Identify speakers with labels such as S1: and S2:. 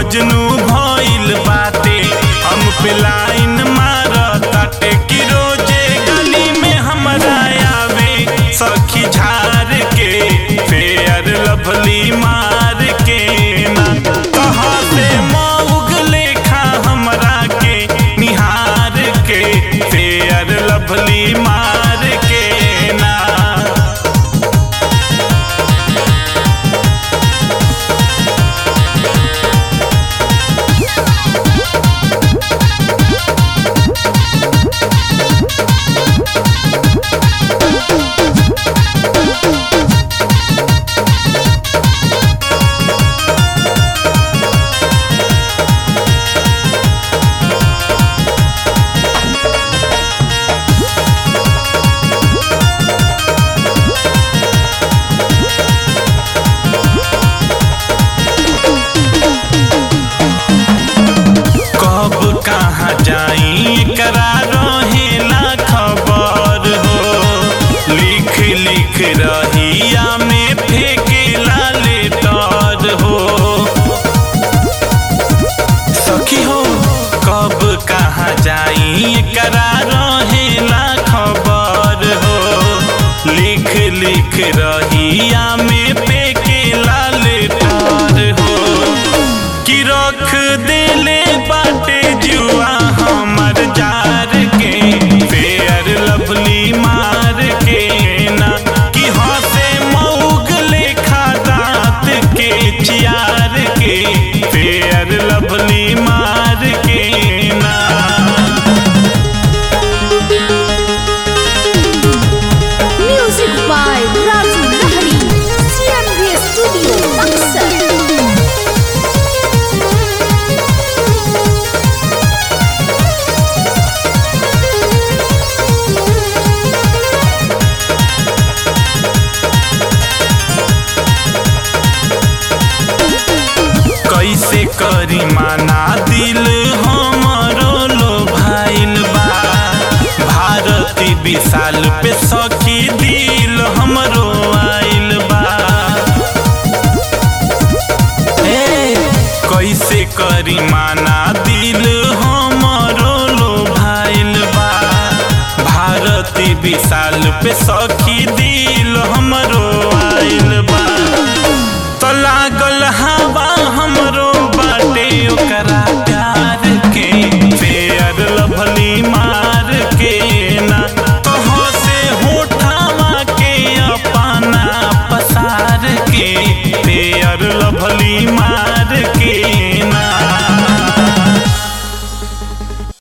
S1: रोजनु भइल बाटे हम पे लाइन मारताटे कि रोजे गली में हमरा आवे सखी झार के फेयर लभली मार के ना कहाँ से मऊग लेखा हमरा के निहार के फेयर लभली मार के ना कब कहाँ जाई करा रहेला खबर हो लिख लिख रहिया में फेंकेला लेटर हो सखी हो कब कहाँ जाई करा रहेला खबर हो लिख लिख रहिया में फेंकेला लेटर हो कि रख देले बाटे जुआ हमर जार के फेयर लवली मार के ना कि हंसे मऊग लेखा दांत के चियार के फेयर लवली मार के ना
S2: Music by Raju Lahari. CMV Studio, Buxar.
S1: कैसे करी माना दिल हमरो लो भाइल बा भारती विशाल पे सखी दिल हमरो आइल बा ए, कैसे करी माना दिल हमरो लो भाइल बा भारती विशाल पे सखी दिल हमरो